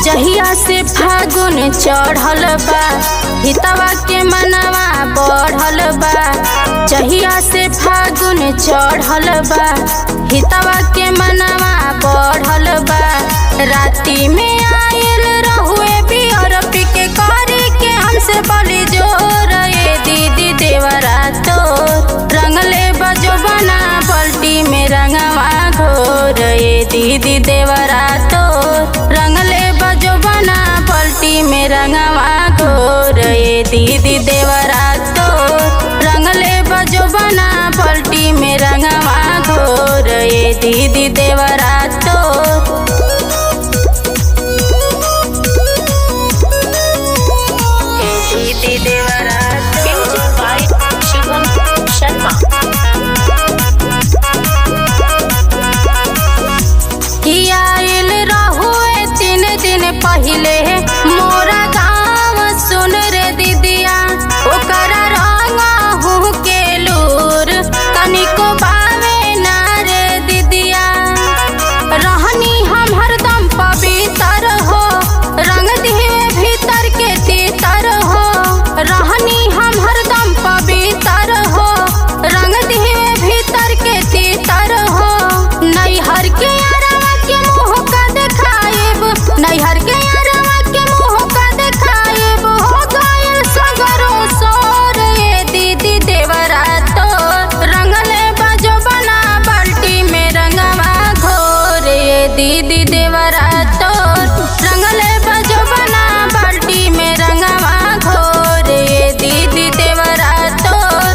जहिया से फागुन चढ़ल बा हितवा के मनवा बढ़ल बा जहिया से फागुन चढ़ल बा हितवा के मनवा बढ़ल बा राती में आयल रहुए बियर पी के करी के हमसे बोली जोर ये दीदी देवरा तो रंगले बजो बना बल्टी में रंगवा घोर ये दीदी देवरा तो रंगले बजो बना पलटी में रंगवा घोर ये दीदी देवरा तो रंगले बजो बना पलटी में रंगवा घोर ये दीदी देवरा तो दीदी देवरा Music by Shivam Sharma. आयल रहुए तीन दिन पहले मोरा गाँव सुन रे दीदिया ओकरा रंग हूँ के लूर कनिको बावे ना रे दीदिया रहनी हम हरदम पवित्र हो रंग दिए भीतर के तीतर हो रहनी हम हरदम पवित्र हो रंग दिए भीतर के तीतर हो नैहर के अरवा के मुँह का देखाएब नैहर के अरवा के मुँह का देखाएब हो गइल सगरो सोर ये दीदी देवरा तो रंगले बजो बना बाल्टी में रंगवा घोर ये दीदी देवरा तो रंगले बजो बना बाल्टी में रंगवा घोर ये दीदी देवरा तो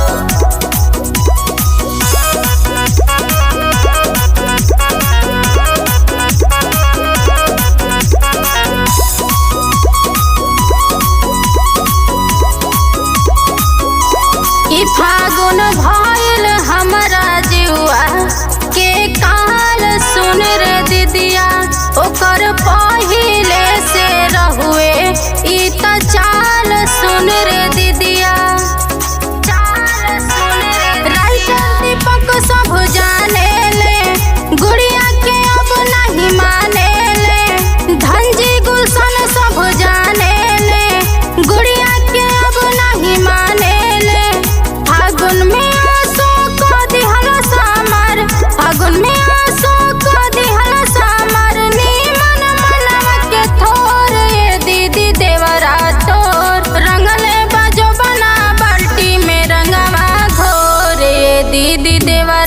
ई फागुन भइल हमरा जुआ के काल सुन रे दीदिया ओकर पहिले से रहुए ई त चाल सुन रे दीदिया चाल सुन रे राइटर दीपक सब जाने ले गुड़िया के अब नहीं माने ले धनजी गुलशन सब जाने ले गुड़िया के अब नहीं माने ले फागुन में आंसू को दिहल सामर फागुन में आंसू को दिहल सामर नीमन मनवा के थोर ये दीदी देवरा तोर रंगले बाजो बना बाल्टी में रंगवा घोर ये दीदी देवरा